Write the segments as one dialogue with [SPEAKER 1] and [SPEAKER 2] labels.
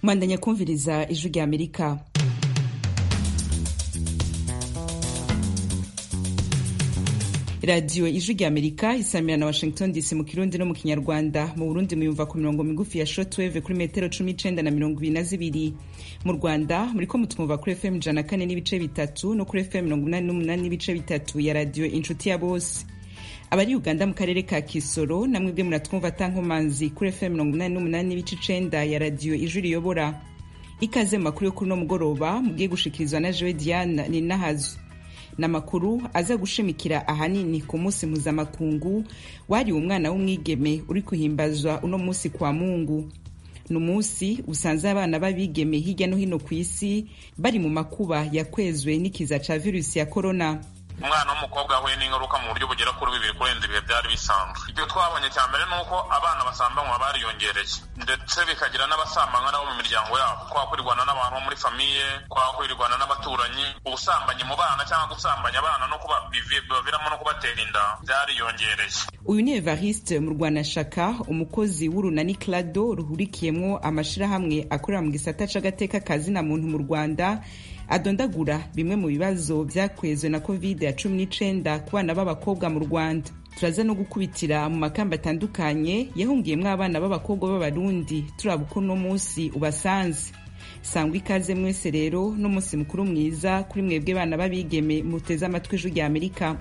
[SPEAKER 1] mwandanya kumviriza ijwi rya amerika radiyo ijwi rya amerika isamira na washington dc mu kirundi no mu kinyarwanda mu burundi muyumva ku mirongo migufi ya shortwave kuri metero cumi n'icenda na mirongo ibiri na zibiri mu rwanda muriko mutwumva kuri fm ijana kane n'ibice bitatu no kuri fm mirongo inani n'umunani n'ibice bitatu ya radiyo inshuti ya bose abari uganda mu karere ka kisoro namwe bwe muratwumva tankomanzi kuri fm mirongo inani n'umunani n'ibice icenda ya radiyo ijwi riyobora ikaze mu makuru yo kuri uno mugoroba mugiye gushikirizwa na jewe diane ninahazo n'amakuru aza gushimikira ahanini ku munsi mpuzamakungu wariwe umwana w'umwigeme uri kuhimbazwa uno munsi kwa mungu ni umunsi usanze abana b'abigeme hirya no hino ku isi bari mu makuba yakwezwe n'ikiza ca virusi ya korona
[SPEAKER 2] umwana w'umukobwa yahuye n'ingaruka mu buryo bugera kuri bibiri kurenza ibihe byari bisanzwe ibyo twabonye cya mbere ni uko abana basambanywa bariyongereye ndetse bikagira n'abasambanywa nabo mu miryango yabo kwakwirwana n'abantu bo muri famiye kwakwirwana n'abaturanyi ubusambanyi mu bana cyangwa gusambanya abana no kuba biviramo no kubatera inda byariyongereye
[SPEAKER 1] uyu ni evariste mu rwanashaka umukozi w'urunani clado ruhurikiyemwo amashirahamwe akorera mu gisata c'agateka kazina muntu mu rwanda adondagura bimwe mu bibazo vyakwezwe na covid ya cumi n'icenda ku bana b'abakobwa mu rwanda turaza no gukubitira mu makamba atandukanye yahungiyemwo abana b'abakobwa b'abarundi turaba uko uno munsi ubasanze sangwa ikaze mwese rero n'umunsi mukuru mwiza kuri mwebwe bana b'abigeme muteze amatwi ijwi rya amerika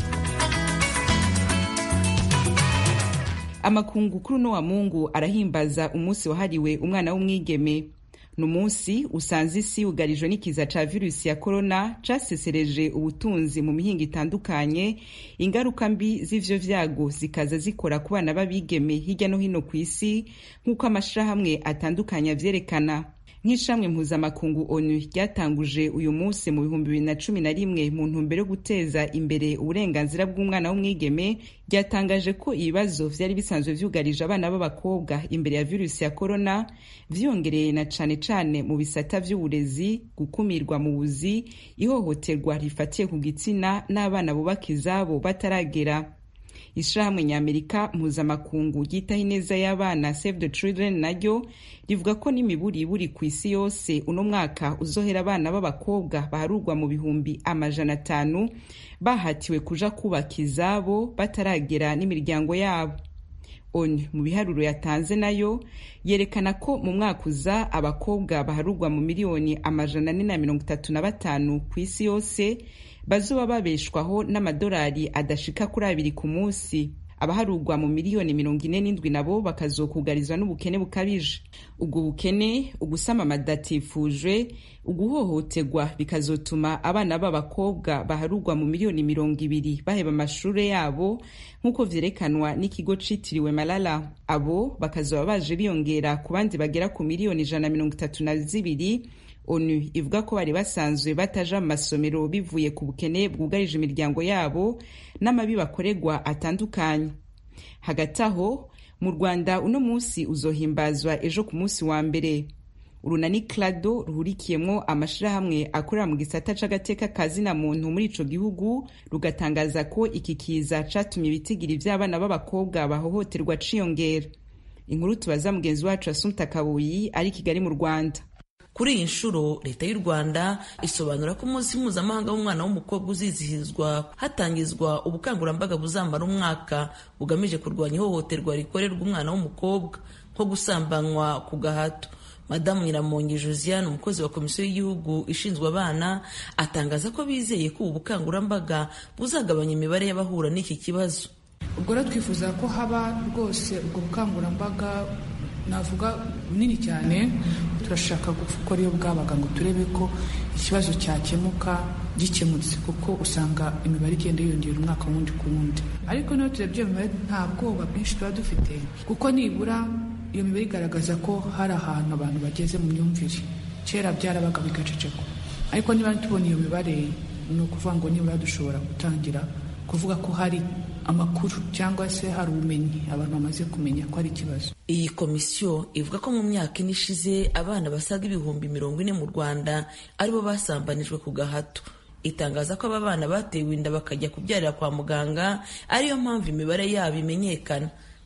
[SPEAKER 1] amakungu kuri uno wa mungu arahimbaza umunsi wahariwe umwana w'umwigeme ni umunsi usanze isi yugarijwe n'ikiza ca virusi ya korona casesereje ubutunzi mu mihingo itandukanye ingaruka mbi z'ivyo vyago zikaza zikora ku bana b'abigeme hirya no hino ku isi nk'uko amashirahamwe atandukanye avyerekana nk'ishamwe mpuzamakungu onu ryatanguje uyu munsi mu bihumbi bibiri na cumi na rimwe mu ntumbero yo guteza imbere uburenganzira bw'umwana w'umwigeme ryatangaje ko ibibazo vyari bisanzwe vyugarije abana b'abakobwa imbere ya virusi ya korona vyiyongereye na cane cane mu bisata vy'uburezi gukumirwa mu buzi ihohoterwa rifatiye ku gitsina n'abana bubaka izabo bataragera ishirahamwe nyamerika mpuzamakungu ryitaho ineza y'abana save the children naryo rivuga ko n'imiburiburi ku isi yose uno mwaka uzohera abana b'abakobwa baharurwa mu bihumbi amajana atanu bahatiwe kuja kubaka izabo bataragera n'imiryango yabo onu mu biharuro yatanze nayo yerekana ko mu mwaka uza abakobwa baharurwa mu miliyoni amajana ane na mirongo itatu na batanu ku isi yose bazoba babeshwaho n'amadolari adashika kuri abiri ku munsi abaharurwa mu miliyoni mirongo ine n'indwi nabo bakazokugarizwa n'ubukene bukabije ubwo bukene ugusama amadatifujwe uguhohoterwa bikazotuma abana b'abakobwa baharurwa mu miliyoni mirongo ibiri baheba amashure yabo nk'uko vyerekanwa n'ikigo citiriwe malala abo bakazoba baje biyongera ku bandi bagera ku miliyoni ijana na mirongo itatu na zibiri onu ivuga ko bari basanzwe bataja mu masomero bivuye ku bukene bwugarije imiryango yabo n'amabi bakorerwa atandukanye hagati aho mu rwanda uno munsi uzohimbazwa ejo ku munsi wa mbere urunani clado ruhurikiyemwo amashirahamwe akorera mu gisata c'agateka kazina muntu muri ico gihugu rugatangaza ko iki kiza catumye ibitigiri vy'abana b'abakobwa bahohoterwa ciyongera inkuru tubaza mugenzi wacu asumta kabuyi ari kigali mu rwanda
[SPEAKER 3] kuri iyi nshuro leta y'u rwanda isobanura ko umunsi mpuzamahanga w'umwana w'umukobwa uzizihizwa hatangizwa ubukangurambaga buzamara umwaka bugamije kurwanya ihohoterwa rikorerwa umwana w'umukobwa nko gusambanywa ku gahato madamu nyiramongi josiane umukozi wa komisiyo y'igihugu ishinzwe abana atangaza ko bizeye ko ubu bukangurambaga buzagabanya imibare y'abahura n'iki kibazo
[SPEAKER 4] ubwo rero twifuza ko haba rwose ubwo bukangurambaga navuga bunini cyane turashaka gukora iyo bwabaga ngo turebe ko ikibazo cyakemuka gikemutse kuko usanga imibare igenda yiyongera umwaka wundi ku wundi ariko niyo turebye iyo mibare nta bwoba bwinshi tuba dufite kuko nibura iyo mibare igaragaza ko hari ahantu abantu bageze mu myumvire kera byarabaga bigacecekwa ariko niba tubona iyo mibare ni ukuvuga ngo nibura dushobora gutangira kuvuga ko hari amakuru cyangwa se hari ubumenyi abantu bamaze kumenya ko ari ikibazo
[SPEAKER 3] iyi komisiyo ivuga ko mu myaka ine ishize abana basaga ibihumbi mirongo ine mu rwanda aribo basambanijwe ku gahato itangaza ko aba bana batewe inda bakajya kubyarira kwa muganga ariyo mpamvu imibare yabo imenyekana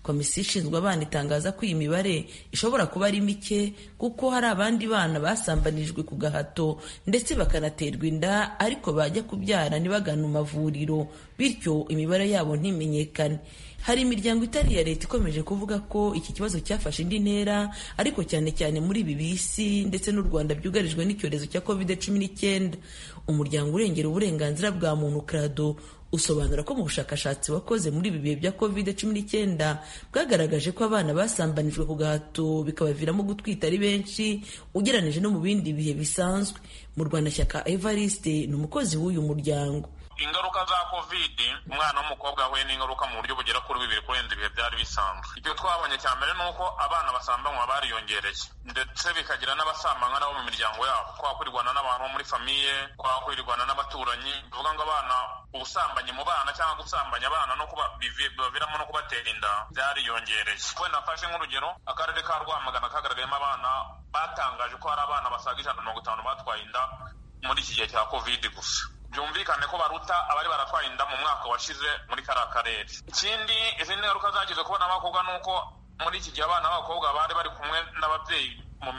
[SPEAKER 3] komisiyo ishinzwe abana itangaza ko iyi mibare ishobora kuba ari mike kuko hari abandi bana basambanijwe ku gahato ndetse bakanaterwa inda ariko bajya kubyara ntibagane mu mavuriro bityo imibare yabo ntimenyekane hari imiryango itari iya leta ikomeje kuvuga ko iki kibazo cyafashe indi ntera ariko cyane cyane muri ibi bisi ndetse n'u rwanda byugarijwe n'icyorezo cya covid cumi n'icyenda umuryango urengera uburenganzira bwa muntu krado usobanura ko mu bushakashatsi wakoze muri ibi bihe bya covid cumi n'icyenda bwagaragaje ko abana basambanijwe ku gahato bikabaviramo gutwita ari benshi ugereranije no mu bindi bihe bisanzwe mu rwanda shyaka evariste ni umukozi w'uyu muryango
[SPEAKER 2] ingaruka za covid umwana w'umukobwa yahuye n'ingaruka mu buryo bugera kuri bibiri kurenza ibihe byari bisanzwe ibyo twabonye cya mbere ni uko abana basambanywa bariyongereye ndetse bikagira n'abasambanywa nabo mu miryango yabo kwakurirwana n'abantu bo muri famiye kwakurirwana n'abaturanyi bivuga ngo abana ubusambanyi mu bana cyangwa gusambanya abana no kuba bibaviramo no kubatera inda byariyongereye wenda mfashe nk'urugero akarere ka rwamagana kagaragayemo abana batangaje ko hari abana basaga ijana na mirongo itanu batwaye inda muri iki gihe cya covid gusa byumvikane ko baruta abari baratwaye inda mu mwaka washize muri kariya karere ikindi izindi ngaruka zagize kubona abakobwa ni uko muri iki gihe abana b'abakobwa bari bari kumwe n'ababyeyi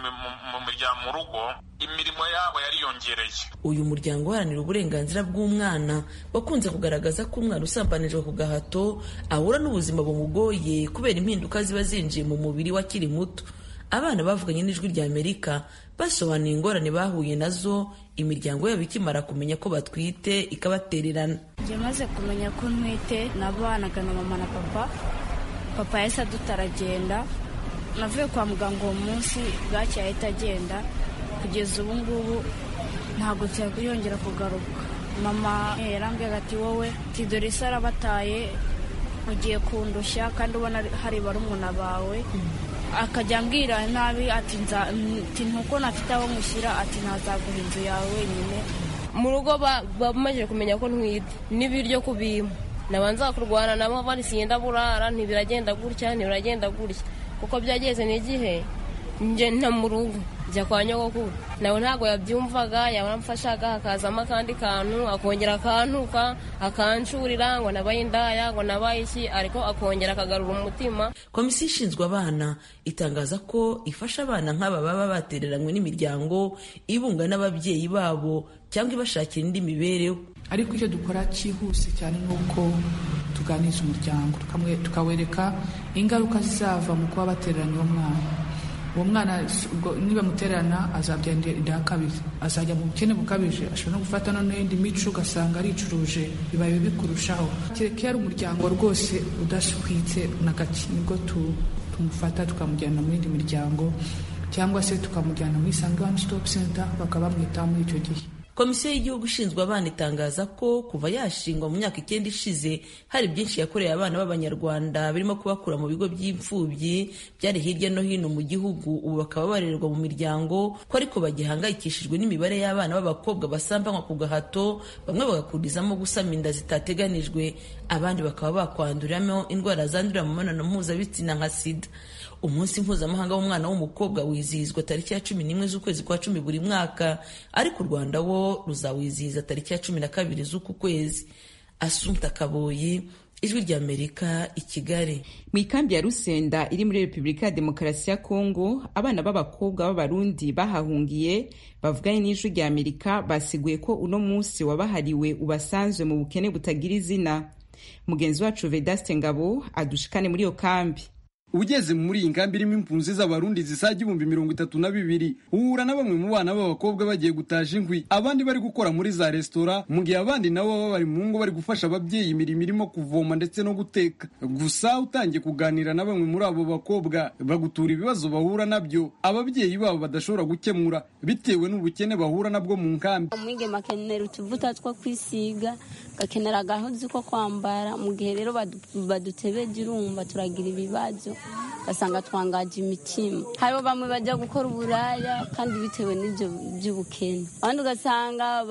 [SPEAKER 2] mu miryango mu rugo imirimo yabo yariyongereye
[SPEAKER 3] uyu muryango uharanira uburenganzira bw'umwana wakunze kugaragaza ko umwana usambanijwe ku gahato ahura n'ubuzima bumugoye kubera impinduka ziba zinjiye mu mubiri wakiri muto abana bavuganye n'ijwi rya amerika basobanuye ingorane bahuye nazo imiryango yabo ikimara kumenya ko batwite ikabatererana
[SPEAKER 5] njye maze kumenya ko ntwite nabanaga na mama na papa papa yahise adutaragenda navuye kwa muganga uwo munsi bwacya ahita agenda kugeza ubu ngubu ntabwo yongera kugaruka mama yarambwira ati wowe dore isi arabataye ugiye kundushya kandi ubona hari barumuna bawe akajya ambwira nabi ati ntuko nafite aho mushyira ati ntazaguha inzu yawe wenyine
[SPEAKER 6] mu rugo bamaze kumenya ko ntwite n'ibiryo kubima nabanza kurwana nabo barisiye ndaburara ntibiragenda gutya ntibiragenda gutya kuko byageze n'igihe nje nta mu rugo njya kwa nyogokuru nawe ntabwo yabyumvaga yaramfashaga hakazamo akandi kantu akongera akantuka akancurira ngo nabaye indaya ngo nabaye iki ariko akongera akagarura umutima
[SPEAKER 3] komisiyo ishinzwe abana itangaza ko ifasha abana nk'aba baba batereranywe n'imiryango ibunga n'ababyeyi babo cyangwa ibashakira indi mibereho
[SPEAKER 4] ariko icyo dukora cyihuse cyane ni uko tuganiriza umuryango tukawereka ingaruka zizava mu kuba batereranye uwo mwana uwo mwana niba mutererana azabyandira inda ya kabiri azajya mu bukene bukabije ashobora no gufata no n'indi mico ugasanga aricuruje bibaye bibi kurushaho kereka iyo ari umuryango rwose udashwitse na gake nibwo tumufata tukamujyana mu yindi miryango cyangwa se tukamujyana muri isange one stop center bakaba bamwitaho muri icyo gihe
[SPEAKER 3] komisiyo y'igihugu ishinzwe abana itangaza ko kuva yashingwa mu myaka icyenda ishize hari byinshi yakoreye abana b'abanyarwanda birimo kubakura mu bigo by'imfubyi byari hirya no hino mu gihugu ubu bakaba barererwa mu miryango ko ariko bagihangayikishijwe n'imibare y'abana b'abakobwa basambanywa ku gahato bamwe bagakurizamo gusama inda zitateganijwe abandi bakaba bakwanduriramo indwara zandurira mu mibonano mpuzabitsina nka sida umunsi mpuzamahanga w'umwana w'umukobwa wizihizwa tariki ya cumi n'imwe z'ukwezi kwa cumi buri mwaka ariko u rwanda wo ruzawizihiza tariki ya cumi na kabiri z'uku kwezi asunta kaboyi ijwi ry'amerika i kigali
[SPEAKER 1] mu ikambi ya rusenda iri muri repubulika ya demokarasi ya kongo abana b'abakobwa b'abarundi bahahungiye bavuganye n'ijwi rya amerika basiguye ko uno munsi wabahariwe ubasanzwe mu bukene butagira izina mugenzi wacu vedaste ngabo adushikane muri iyo kambi
[SPEAKER 7] ugeze muri iyi nkambi irimo impunzi z'abarundi zisaga ibihumbi mirongo itatu na bibiri uhura na bamwe mu bana b'abakobwa bagiye gutaja inkwi abandi bari gukora muri za resitora mu gihe abandi nabo baba bari mu ngo bari gufasha ababyeyi imirimo irimo kuvoma ndetse no guteka gusa utangiye kuganira na bamwe muri abo bakobwa bagutura ibibazo bahura nabyo ababyeyi babo badashobora gukemura bitewe n'ubukene bahura nabwo mu nkambi
[SPEAKER 8] umwigeme akenera utuvuta two kwisiga gakenera agahuzi ko kwambara mu gihe rero badutebeje urumva turagira ibibazo ugasanga twangaje imitima hariho bamwe bajya gukora uburaya kandi bitewe n'ibyo by'ubukene abandi ugasanga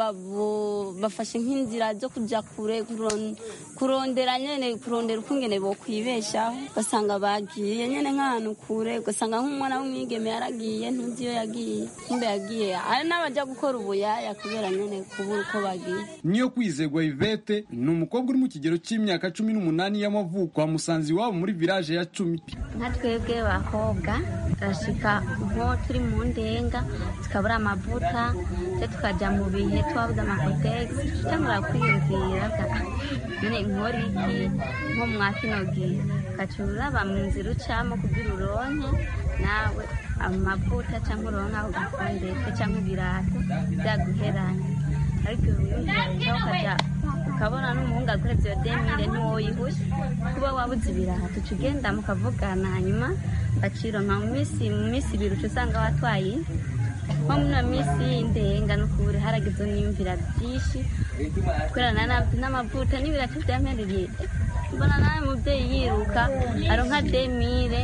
[SPEAKER 8] bafashe nk'inzira zo kujya kure kurondera nyine kurondera uko ingene bokwibeshaho ugasanga bagiye nyine nk'ahantu kure ugasanga nk'umwana w'umwigeme yaragiye ntuzi iyo yagiye kumbe yagiye hari n'abajya gukora ubuyaya kubera nyine kubura uko bagiye
[SPEAKER 7] niyo kwizegwa ivete ivete ni umukobwa uri mu kigero cy'imyaka cumi n'umunani y'amavuko kwa musanzi iwabo muri village ya cumi
[SPEAKER 8] nka twebwe bakobwa turashika nko turi mu ndenga tukabura amavuta se tukajya mu bihe twabuze amakotegisi tutangura kwiyumvira none nkora iki nko mwa kino gihe ukaca uraba mu nzira ucamo kugira uronke nawe amavuta cyangwa uronke aho gakondetse cyangwa ibirato byaguheranye ariko ibiyumvira ukajya ukabona n'umuhungu aguhereza iyo demire ntiwoyihushe kuba wabuze ibirato uca ugenda mukavugana hanyuma bakironka mu minsi mu minsi ibiri uca usanga watwaye nko muri iyo minsi y'indenga no kubura haragize n'imvira byinshi twerana n'amavuta n'ibirato byampereye mbona nawe mubyeyi yiruka aronka demire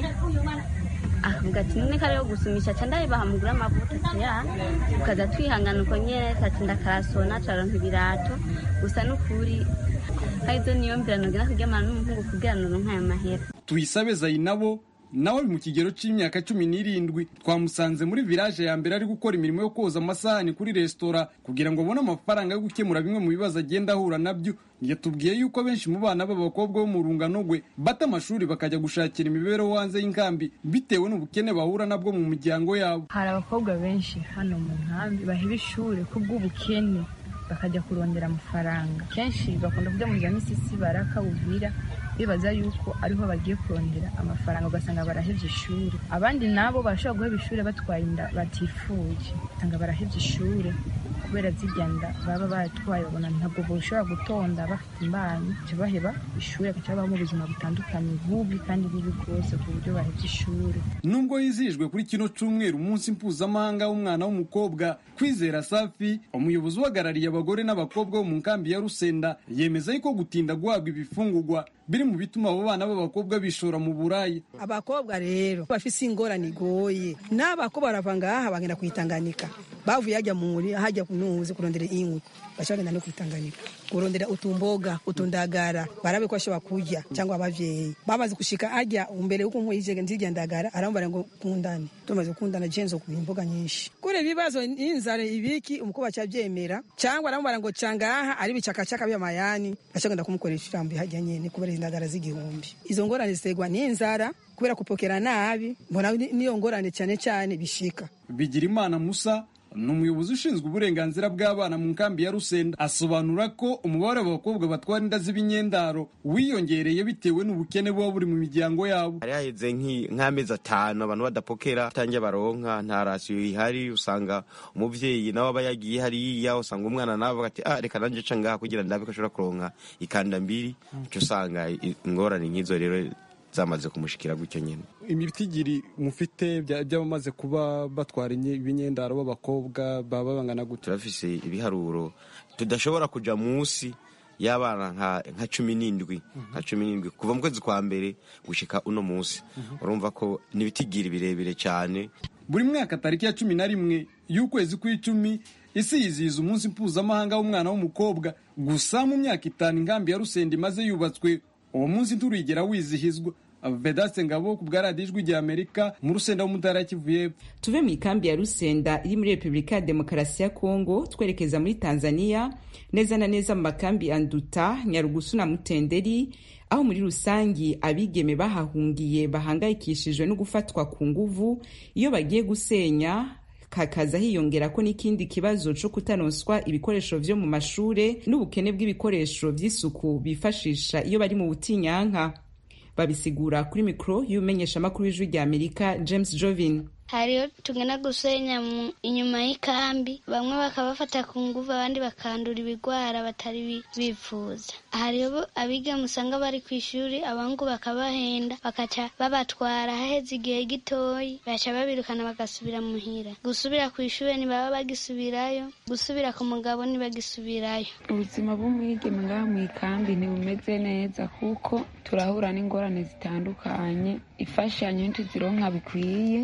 [SPEAKER 8] akavuga ati none kariho gusumisha ca ndabibaha mugura amavuta tuya tukaza twihangana uko nyene tati ndakarasona turaronka ibirato gusa n'ukuri harizo niyo mbira nogenda kuryamana n'umuhungu kugira noronka ayo mahera
[SPEAKER 7] tuyisabe zayinabo nawe ari mu kigero cy'imyaka cumi n'irindwi twamusanze muri village ya mbere ari gukora imirimo yo koza amasahani kuri resitora kugira ngo abone amafaranga yo gukemura bimwe mu bibazo agenda ahura nabyo yatubwiye yuko benshi mu bana b'abakobwa bo mu rungano rwe bata amashuri bakajya gushakira imibereho hanze y'inkambi bitewe n'ubukene bahura nabwo mu miryango yabo
[SPEAKER 9] hari abakobwa benshi hano mu nkambi baheba ishuri kubw'ubukene bakajya kurondera amafaranga kenshi bakunda kujya mu za misisi baraka buvira bibaza yuko ariho bagiye kurondera amafaranga ugasanga barahevye ishuri abandi nabo barashobora guheba ishuri batwaye inda batifuje usanga barahevye ishuri kubera zirya nda baba batwaye babona ntabwo boshobora gutonda bafite imbanyi baca baheba ishuri bagaca babaho mu buzima butandukanye bubi kandi bubi bwose ku buryo bahevye ishuri
[SPEAKER 7] nubwo yizihijwe kuri kino cyumweru umunsi mpuzamahanga w'umwana w'umukobwa kwizera safi umuyobozi uhagarariye abagore n'abakobwa bo mu nkambi ya rusenda yemeza yuko gutinda guhabwa ibifungurwa biri mu bituma abo bana b'abakobwa bishora mu burayi
[SPEAKER 10] abakobwa rero bafise ingorane igoye n'abakobwa barava ngaha bagenda kuyitanganika bavuye hajya muri hajya kunuzi kurondera inkwi baca bagenda no kuyitanganika kurondera utumboga utundagara barabe ko bashobora kurya cyangwa abavyeyi bamaze gushika ajya umbere yuko nkwiye ijege nzirya ndagara arambara ngo kundane tumaze gukundana jenzo ku imboga nyinshi kure ibibazo inzara ibiki umukobwa cyavyemera cyangwa arambara ngo cangaha ari bicakacaka by'amayani baca bagenda kumukoresha ijambo hajya nyene kubera indagara z'igihumbi izo ngorane ziterwa n'inzara kubera kupokera nabi mbona niyo ngorane cyane cyane bishika
[SPEAKER 7] bigira imana musa ni umuyobozi ushinzwe uburenganzira bw'abana mu nkambi ya rusenda asobanura ko umubare w'abakobwa batwara inda z'ibinyendaro wiyongereye bitewe n'ubukene buba buri mu miryango yabo
[SPEAKER 11] hari haheze nk'amezi atanu abantu badapokera tange baronka nta rasiyo ihari usanga umuvyeyi nawe aba yagiye hariya usanga umwana nawe avuga ati ah reka nanje ca ngaha kugira ndabe ko ashobora kuronka ikanda mbiri uca usanga ingorane nk'izo rero zamaze kumushikira gutyo nyine
[SPEAKER 7] imitigiri mufite by'abamaze kuba batwara ibinyendaro b'abakobwa baba bangana gute
[SPEAKER 11] turafise ibiharuro tudashobora kuja munsi y'abana nka cumi n'indwi nka cumi n'indwi kuva mu kwezi kwa mbere gushika uno munsi urumva ko ni ibitigiri birebire cyane
[SPEAKER 7] buri mwaka tariki ya cumi na rimwe y'ukwezi kw'icumi isi yizihiza umunsi mpuzamahanga w'umwana w'umukobwa gusa mu myaka itanu inkambi ya rusenda imaze yubatswe uwo munsi nturigera wizihizwa vedaste ngabo ku bwa radiyo ijwi rya amerika mu rusenda w'umutara kivu y'epfo
[SPEAKER 1] tuve mu ikambi ya rusenda iri muri repubulika ya demokarasi ya kongo twerekeza muri tanzania neza na neza mu makambi ya nduta nyarugusu na mutenderi aho muri rusangi abigeme bahahungiye bahangayikishijwe no gufatwa ku nguvu iyo bagiye gusenya hakaza hiyongera ko n'ikindi kibazo cyo kutanonswa ibikoresho vyo mu mashure n'ubukene bw'ibikoresho vy'isuku bifashisha iyo bari mu butinyanka babisigura kuri mikoro y'umenyeshamakuru w'ijwi rya amerika james jovin
[SPEAKER 12] hariyo tugenda gusenya inyuma y'ikambi bamwe bakabafata ku nguvu abandi bakandura ibigwara batari bifuza hariho abiga musanga bari ku ishuri abahungu bakabahenda bakaca babatwara haheze igihe gitoyi baca babirukana bagasubira muhira gusubira ku ishuri ntibaba bagisubirayo gusubira ku mugabo ntibagisubirayo
[SPEAKER 13] ubuzima bw'umwigeme ngaha mu ikambi ntibumeze neza kuko turahura n'ingorane zitandukanye imfashanyo ntituzironka bikwiye bamwe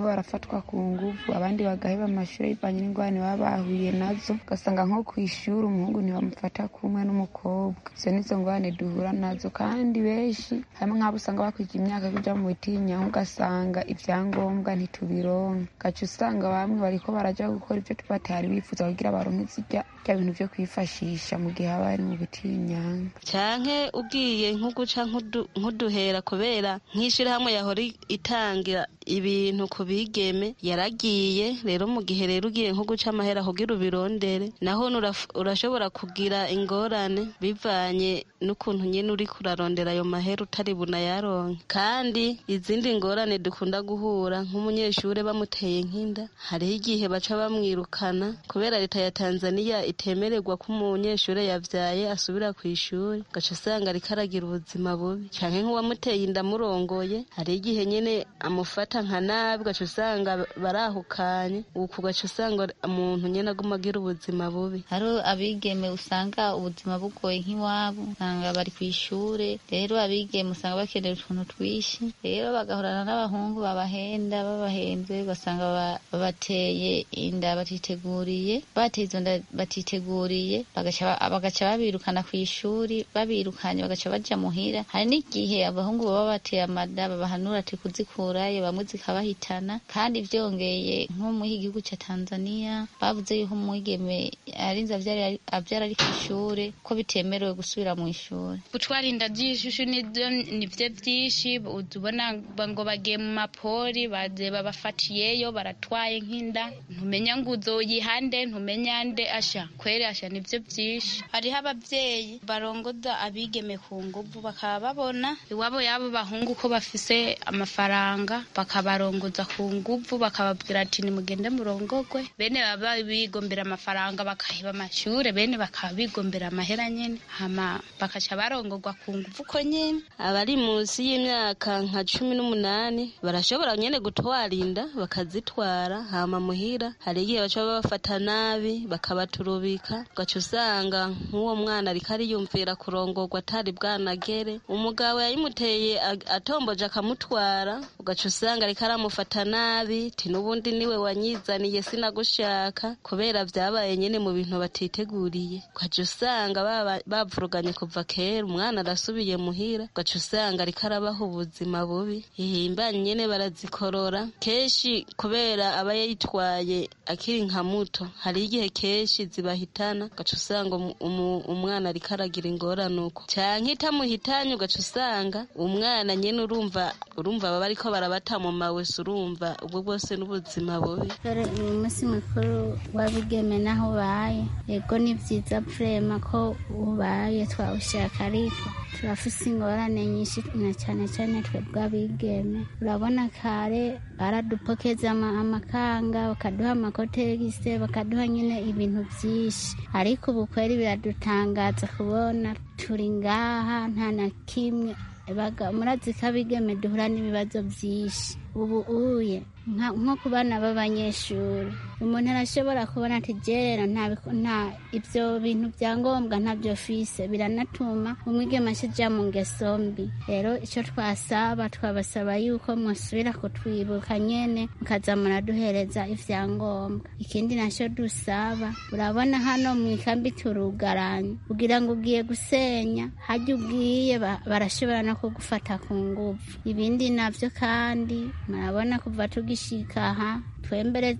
[SPEAKER 13] barafatwa ku nguvu abandi bagaheba amashuri bivanye n'ingorane baba bahuye nazo ugasanga nko ku ishuri umuhungu ntibamufata kumwe n'umukobwa izo nizo ngorane duhura nazo kandi benshi harimo nk'abo usanga bakwiga imyaka yo kuja mu bitinyanka ugasanga ibyangombwa ntitubironka gaca usanga bamwe bariko baraja gukora ivyo batari bifuza kugira baronke zirya bya bintu vyo kwifashisha mu gihe haba ari mu bitinyanka
[SPEAKER 14] canke ugiye nko guca nk'uduhera kubera nk'ishirahamwe yahora itangira ibintu ku bigeme yaragiye rero mu gihe rero ugiye nko guca amahera kugira ubirondere naho urashobora kugira ingorane bivanye n'ukuntu nyine uri kurarondera ayo mahera utari bunayaronke kandi izindi ngorane dukunda guhura nk'umunyeshuri bamuteye nk'inda hariho igihe baca bamwirukana kubera leta ya tanzaniya itemererwa ko umunyeshuri yavyaye asubira ku ishuri gaca usanga ariko aragira ubuzima bubi canke nk'uwamuteye inda murongoye hariho igihe nyene amufata nka nabi gaca usanga barahukanye uku gaca usanga umuntu nyene aguma agira ubuzima bubi
[SPEAKER 15] hari abigeme usanga ubuzima bugoye nk'iwabo usanga bari ku ishure rero abigeme usanga bakenera utuntu twishi rero bagahorana n'abahungu babahenda babahenze ugasanga babateye inda batiteguriye bateye izo nda batiteguriye bagaca babirukana ku ishuri babirukanye bagaca baja muhira hari n'igihe abahungu baba bateye amada babahanura ati kuzikurayo bamwe zikabahitana kandi vyongeye nko muri igihugu ca tanzania bavuze yuko umwigeme arinze avyara ari ku ishure ko bitemerewe gusubira mu ishuri
[SPEAKER 16] gutwara inda vy'ishushu nivyo vyinshi ubona ngo bagiye mu mapori baze babafatiyeyo baratwaye nk'inda ntumenya ngo uzoyihande ntumenya nde asha kweri asha nivyo vyinshi hariho abavyeyi barongoza abigeme ku nguvu bakaba babona iwabo yabo bahungu ko bafise amafaranga bakabarongoza ku nguvu bakababwira ati nimugende murongogwe bene baba bigombera amafaranga bakaheba amashure bene bakaba bigombera amahera nyene hama bakaca barongogwa ku nguvu ko nyene
[SPEAKER 14] abari munsi y'imyaka nka cumi n'umunani barashobora nyene gutwara inda bakazitwara hama muhira hari igihe baca babafata nabi bakabaturubika ugaca usanga nk'uwo mwana ariko ariyumvira kurongorwa atari bwanagere umugabo yayimuteye atomboje akamutwara ugaca usanga ariko aramufata nabi ti n'ubundi niwe wanyizaniye sinagushaka kubera vyabaye nyene mu bintu batiteguriye ugaca usanga bavuruganye kuva kera umwana arasubiye muhira ugaca usanga ariko arabaha ubuzima bubi ihimbanye nyene barazikorora kenshi kubera aba yayitwaye akiri nka muto hari igihe kenshi zibahitana ugaca usanga umwana ariko aragira ingorane uko canke itamuhitanye ugaca usanga umwana nyene urumva urumva baba ariko barabata mu mawese urumva ubwo bwose n'ubuzima bubi
[SPEAKER 12] dore uyu munsi mukuru wabigeme naho ubaye yego ni vyiza vrema ko ubaye twawushaka ariko turafise ingorane nyinshi na cane cane twebwe abigeme urabona kare baradupokeza amakanga bakaduha amakotegise bakaduha nyine ibintu vyinshi ariko ubu kweri biradutangaza kubona turi ngaha nta na kimwe murazi ko abigeme duhura n'ibibazo vyinshi ubu uye nko ku bana b'abanyeshuri umuntu arashobora kubona ati jerera nta ibyo bintu bya ngombwa ntabyo fise biranatuma umwigeme ashija mu ngeso mbi rero icyo twasaba twabasaba yuko musubira kutwibuka nyene mukaza muraduhereza ivyangombwa ikindi nacyo dusaba urabona hano mu ikambi turugaranye kugira ngo ugiye gusenya hajya ugiye barashobora no kugufata ku nguvu ibindi navyo kandi murabona kuva tugishika aha twembere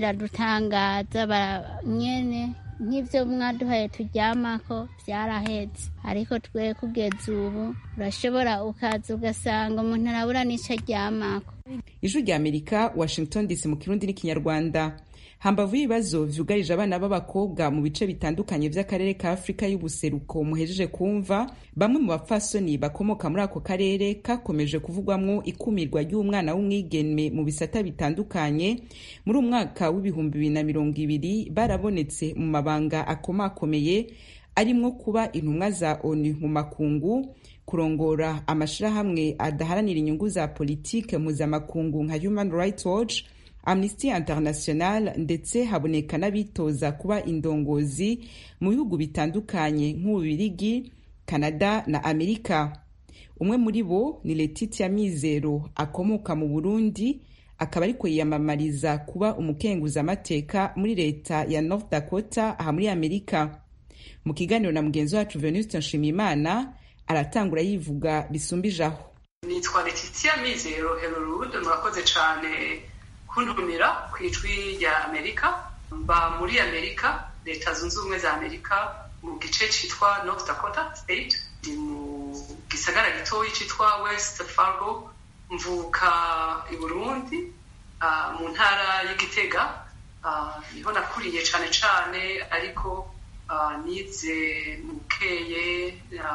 [SPEAKER 12] biradutangaza nyene nk'ibyo mwaduhaye turyamako byarahetse ariko twe kugeza ubu urashobora ukaza ugasanga umuntu arabura n'icyo aryamako
[SPEAKER 1] ijwi rya amerika washington dc mu kirundi n'ikinyarwanda hambavu y'ibibazo vyugarije abana b'abakobwa mu bice bitandukanye vy'akarere ka afurika y'ubuseruko muhejeje kumva bamwe mu bapfasoni bakomoka muri ako karere kakomeje kuvugwamwo ikumirwa ry'umwana w'umwigeme mu bisata bitandukanye muri umwaka w'ibihumbi bibiri na mirongo ibiri barabonetse mu mabanga akomakomeye arimwo kuba intumwa za onu mu makungu kurongora amashirahamwe adaharanira inyungu za politike mpuzamakungu nka human rights watch amnesty international ndetse haboneka n'abitoza kuba indongozi mu bihugu bitandukanye nk'ububirigi canada na amerika umwe muri bo ni letitia mizero akomoka mu burundi akaba ariko yiyamamariza kuba umukenguzamateka muri leta ya north dakota aha muri amerika mu kiganiro na mugenzi wacu venuste nshimiyimana aratangura yivuga bisumbijeho
[SPEAKER 17] nitwa letitia mizero herorude murakoze cyane kuntumira ku ijwi rya amerika mba muri amerika leta zunze ubumwe za amerika mu gice cyitwa north dakota state ni mu gisagara gitoyi cyitwa west fargo mvuka i burundi mu ntara y'igitega niho nakuriye cyane cyane ariko nize mukeye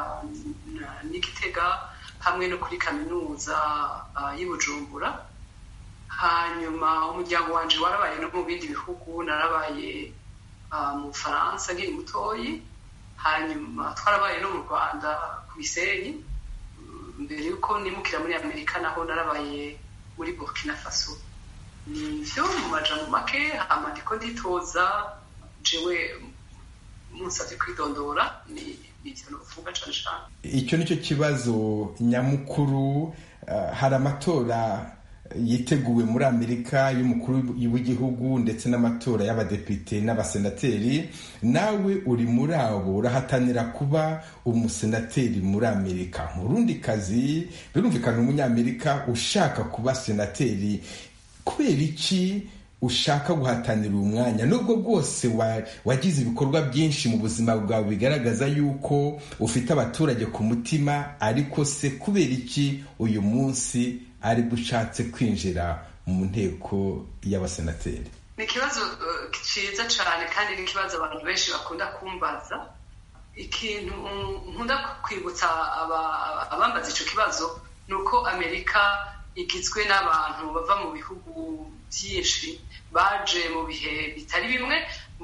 [SPEAKER 17] n'igitega hamwe no kuri kaminuza y'i bujumbura hanyuma umuryango wanjye warabaye no mu bindi bihugu narabaye mu bufaransa nkiri mutoyi hanyuma twarabaye no mu rwanda ku bisenyi mbere y'uko nimukira muri amerika naho narabaye muri burkina faso ni byo mu majambo make hama ndiko nditoza jewe munsabye kwidondora ni ibyo novuga cane cane
[SPEAKER 18] icyo nicyo kibazo nyamukuru hari amatora yiteguwe muri amerika y'umukuru w'igihugu ndetse n'amatora y'abadepite n'abasenateri nawe uri muri abo urahatanira kuba umusenateri muri amerika mu rundi kazi birumvikana umunyamerika ushaka kuba senateri kubera iki ushaka guhatanira uwo mwanya nubwo bwose wagize ibikorwa byinshi mu buzima bwawe bigaragaza yuko ufite abaturage ku mutima ariko se kubera iki uyu munsi ari ushatse kwinjira mu nteko y'abasenateri
[SPEAKER 17] ni ikibazo cyiza cyane kandi ni ikibazo abantu benshi bakunda kumbaza ikintu nkunda kwibutsa abambaza icyo kibazo ni uko amerika igizwe n'abantu bava mu bihugu byinshi baje mu bihe bitari bimwe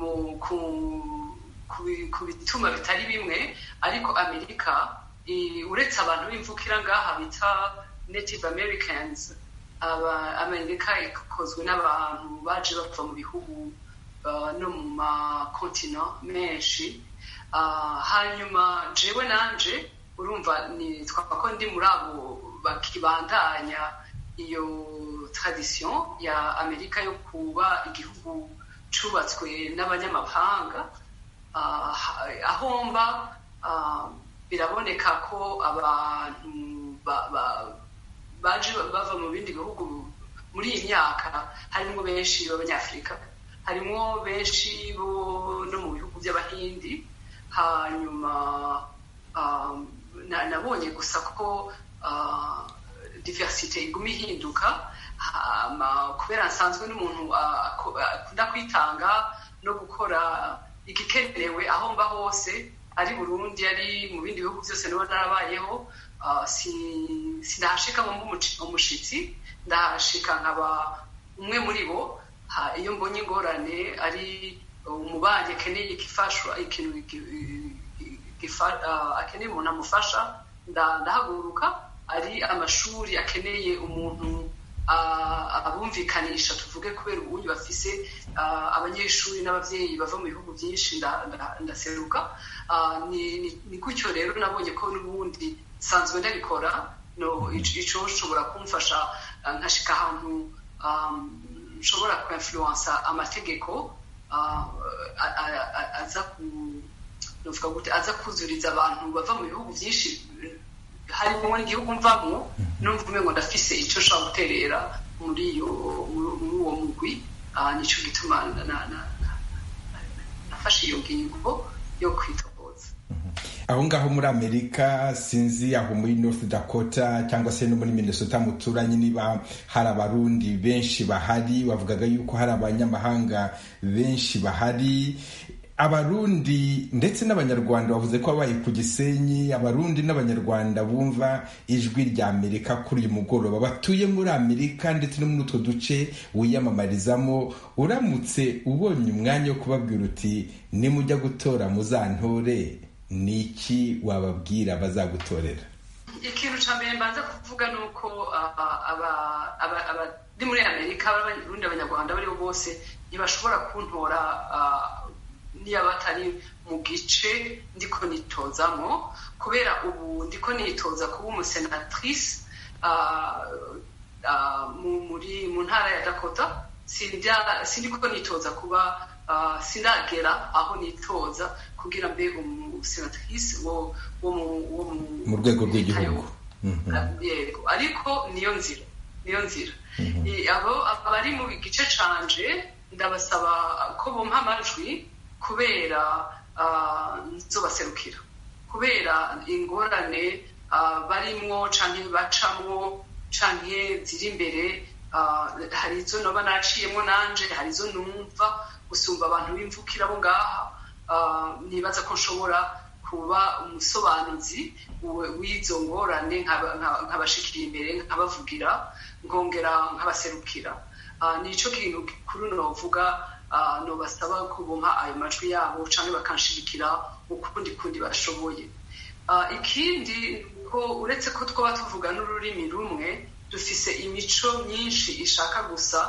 [SPEAKER 17] ku bituma bitari bimwe ariko amerika uretse abantu b'imvukira ngaha bita native americans amerika ikozwe n'abantu baje bava mu bihugu no mu makontina menshi hanyuma jewe nanje urumva nitwa ko ndi muri abo bakibandanya iyo tradition ya amerika yo kuba igihugu cubatswe n'abanyamahanga aho mba biraboneka ko abantu baje bava mu bindi bihugu muri iyi myaka harimo benshi b'abanyafurika harimo benshi bo no mu bihugu by'abahindi hanyuma nabonye gusa ko diversite iguma ihinduka kubera nsanzwe n'umuntu akunda kwitanga no gukora igikenewe aho mba hose ari burundi ari mu bindi bihugu byose niba narabayeho sinahashika ngo umushitsi ndahashika nkaba umwe muri bo iyo mbonye ingorane ari umubanyi akeneye igifashwa ikintu akeneye umuntu amufasha ndahaguruka ari amashuri akeneye umuntu abumvikanisha tuvuge kubera ubundi bafise abanyeshuri n'ababyeyi bava mu bihugu byinshi ndaseruka ni gutyo rero nabonye ko n'ubundi nsanzwe ndabikora icyo nshobora kumfasha nkashika ahantu nshobora kwinfluensa amategeko aza kuzuriza abantu bava mu bihugu byinshi harimo n'igihugu mvamo numva umengo ndafise icyo nshobora guterera muri uwo mugwi nicyo gituma nafashe iyo ngingo yo kwitohoza
[SPEAKER 18] aho ngaho muri amerika sinzi aho muri north dakota cyangwa se no muri minnesota muturanye niba hari abarundi benshi bahari bavugaga yuko hari abanyamahanga benshi bahari abarundi ndetse n'abanyarwanda bavuze ko babaye ku gisenyi abarundi n'abanyarwanda bumva ijwi rya amerika kuri uyu mugoroba batuye muri amerika ndetse no muri utwo duce wiyamamarizamo uramutse ubonye umwanya wo kubabwira uti nimujya gutora muzantore ni iki wababwira bazagutorera
[SPEAKER 17] ikintu cya mbere mbanza kuvuga ni uko abari muri amerika abarundi abanyarwanda abo ari bo bose ntibashobora kuntora niba batari mu gice ndiko nitozamo kubera ubu ndiko nitoza kuba umusenatrice muri mu ntara ya dakota sindi ko nitoza kuba sinagera aho nitoza kugira mbe umusenatrise wo
[SPEAKER 18] mu rwego rw'igihugu
[SPEAKER 17] yego ariko niyo nzira niyo nzira abo abari mu gice canje ndabasaba ko bumpa amajwi kubera nzobaserukira kubera ingorane barimwo canke bacamwo canke ziri imbere hari izo noba naciyemo nanje hari izo numva gusumba abantu b'imvukira bo ngaha nibaza ko nshobora kuba umusobanuzi w'izo ngorane nkabashikira imbere nkabavugira nkongera nkabaserukira nicyo kintu kuri novuga nobasaba kubumpa ayo majwi yabo cyangwa bakanshigikira ukundi kundi bashoboye ikindi ko uretse ko twaba tuvuga n'ururimi rumwe dufise imico myinshi ishaka gusa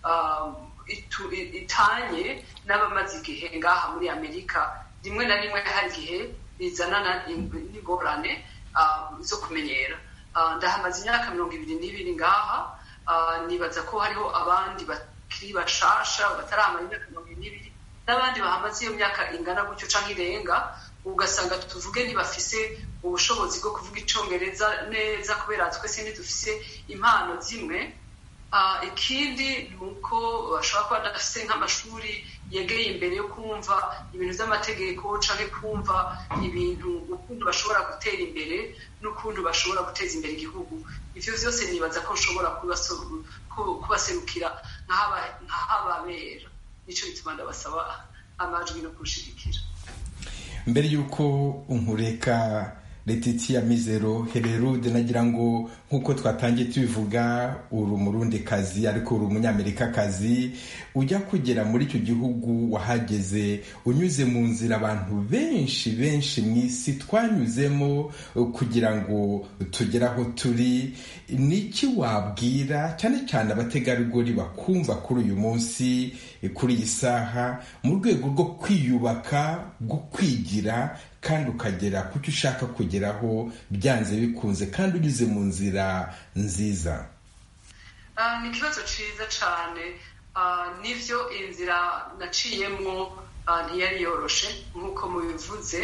[SPEAKER 17] itanye n'abamaze igihe ngaha muri amerika rimwe na rimwe hari igihe bizanana n'ingorane zo kumenyera ndahamaze imyaka mirongo ibiri n'ibiri ngaha nibaza ko hariho abandi bakiri bashasha bataramara imyaka mirongo ibiri n'ibiri n'abandi bahamaze iyo myaka ingana gutyo cyangwa irenga ugasanga tuvuge ntibafise ubushobozi bwo kuvuga icyongereza neza kubera twese ntidufise impano zimwe ikindi ni uko bashobora kuba badafite nk'amashuri yegeye imbere yo kumva ibintu by'amategeko cyangwa kumva ibintu ukuntu bashobora gutera imbere n'ukuntu bashobora guteza imbere igihugu ibyo byose nibaza ko nshobora kubaserukira nk'ahababera nicyo bituma ndabasaba amajwi no kurushigikira
[SPEAKER 18] mbere y'uko unkureka Letitia Mizero Hererude nagira ngo nk'uko twatangiye tubivuga uri umurundi kazi ariko uri umunyamerika kazi ujya kugera muri icyo gihugu wahageze unyuze mu nzira abantu benshi benshi mu isi twanyuzemo kugira ngo tugere aho turi niki wabwira cyane cyane abategarugori bakumva kuri uyu munsi kuri iyi saha mu rwego rwo kwiyubaka rwo kwigira kandi ukagera ku cyo ushaka kugeraho byanze bikunze kandi unyuze mu nzira nziza
[SPEAKER 17] ni ikibazo cyiza cyane n'ibyo inzira naciyemo ntiyari yoroshe nk'uko mubivuze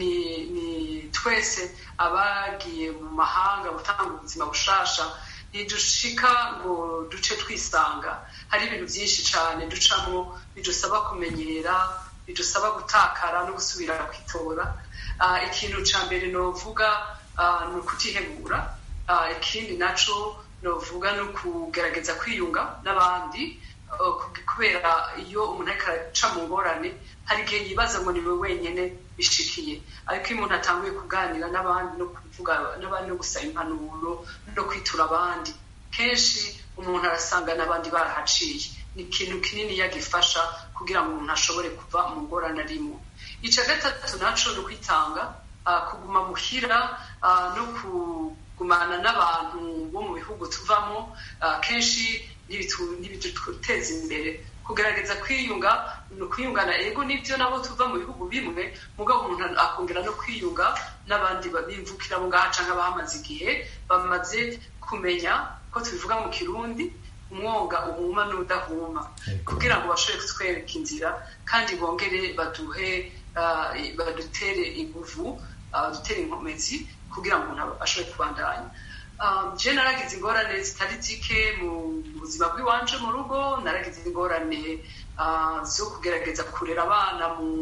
[SPEAKER 17] ni twese abagiye mu mahanga gutanga ubuzima bushasha ntidushika ngo duce twisanga hari ibintu byinshi cyane ducamo bidusaba kumenyera bidusaba gutakara no gusubira kwitora ikintu cya mbere novuga ni ukutihebura ikindi nacyo novuga ni ukugerageza kwiyunga n'abandi kubera iyo umuntu ariko araca mu ngorane hari igihe yibaza ngo ni we wenyine bishikiye ariko iyo umuntu atanguye kuganira n'abandi no kuvuga n'abandi no gusaba impanuro no kwitura abandi kenshi umuntu arasanga n'abandi barahaciye ni ikintu kinini yagifasha kugira ngo umuntu ashobore kuva mu ngorane arimo icya gatatu nacyo ni ukwitanga kuguma muhira no kugumana n'abantu bo mu bihugu tuvamo kenshi ntibiduteza imbere kugerageza kwiyunga ni ukwiyungana ego nibyo nabo tuva mu bihugu bimwe mugabo umuntu akongera no kwiyunga n'abandi bimvukira abo ngaha cyangwa abahamaze igihe bamaze kumenya ko tubivuga mu kirundi umwonga uhuma n'udahuma kugira ngo bashobore kutwereka inzira kandi bongere baduhe badutere inguvu badutere inkomezi kugira ngo umuntu ashobore kubandanya je naragize ingorane zitari zike mu buzima bw'iwanje mu rugo naragize ingorane zo kugerageza kurera abana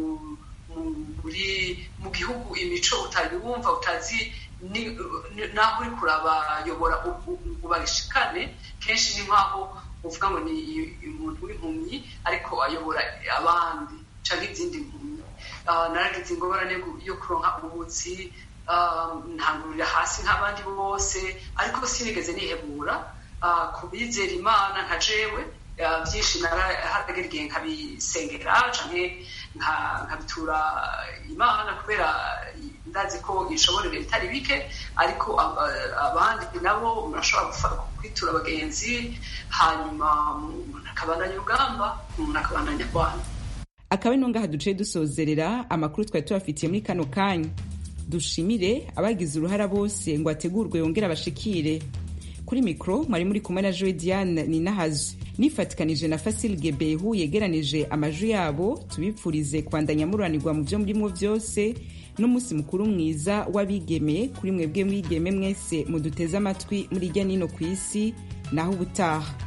[SPEAKER 17] mu gihugu imico utayumva utazi naho uri kurabayobora ngo babishikane kenshi ni nk'aho uvuga ngo ni umuntu w'impumyi ariko ayobora abandi cyangwa izindi mpumyi naragize ingorane yo kuronka ubutsi ntangurira hasi nk'abandi bose ariko sinigeze nihebura ku bizera imana nka jewe byinshi narahagera igihe nkabisengera cyangwa nkabitura imana kubera ndazi ko ishoborera bitari bike ariko abandi nabo murashobora kwitura abagenzi hanyuma umuntu akabandanya urugamba umuntu akabandanya rwanda
[SPEAKER 1] akaba ari ngaha duciye dusozerera amakuru twari tubafitiye muri kano kanya dushimire abagize uruhara bose ngo ategurwe yongere abashikire kuri mikoro mwari muri kumwe na joe diane ninahazi nifatikanije na fasil gebehu yegeranije amajwi yabo tubipfurize kwandanya mururanirwa mu byo murimo byose n'umunsi mukuru mwiza w'abigeme kuri mwebwe mwigeme mwese muduteze amatwi muri ijya nino ku isi naho ubutaha